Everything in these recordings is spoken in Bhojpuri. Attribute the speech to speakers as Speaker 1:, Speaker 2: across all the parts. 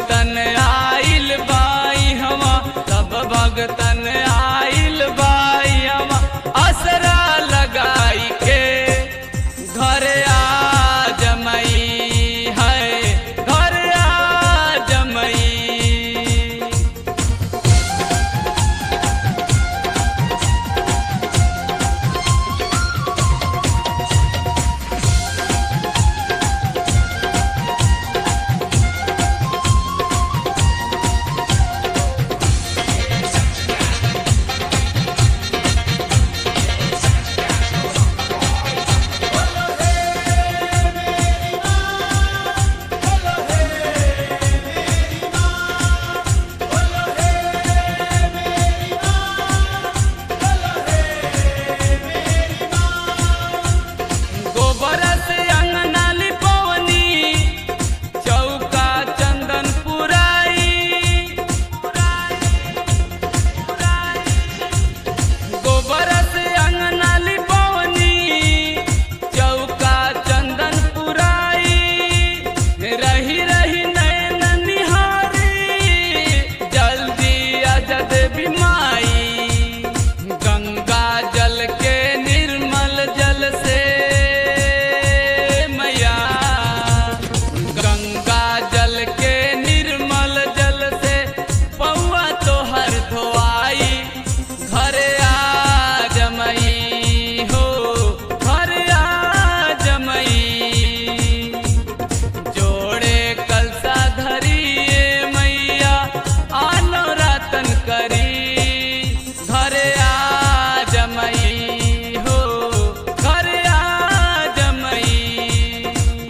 Speaker 1: भगतन आइल बाई हवा सब भगतन आइल बाई हवा असरा लगाई के घर आ जमई है घर आ जमई गोबर से अंगना लिपवनी चौका चंदन पुराई गोबर से अंगना लिपवनी चौका चंदन पुराई रही रही नैन निहारी जल्दी अजद बिमाई गंगा जल के निर्मल जल से मैया गंगा जल के निर्मल जल से पौआ तोहर धोआई घर आ जमई हो घर आ जमई जोड़े कलसा धरिए मैया आनो रतन करी घर आ जमई हो घर आ जमई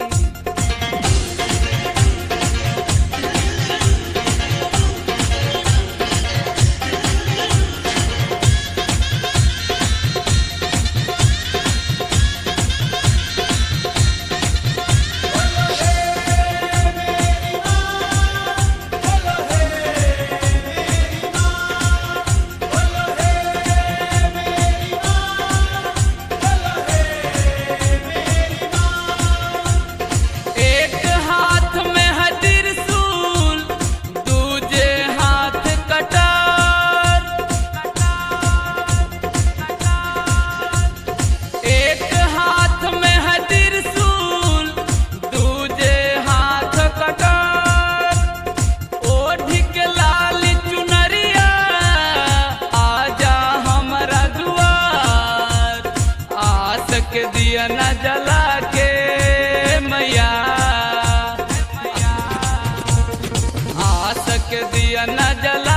Speaker 1: एक हाथ में है त्रिशूल दूजे हाथ कटार एक हाथ में है त्रिशूल दूजे हाथ कटार ओढ़ के लाल चुनरिया आजा हमरा दुआर आस के दिया न जला के मैया आस के दिया न जला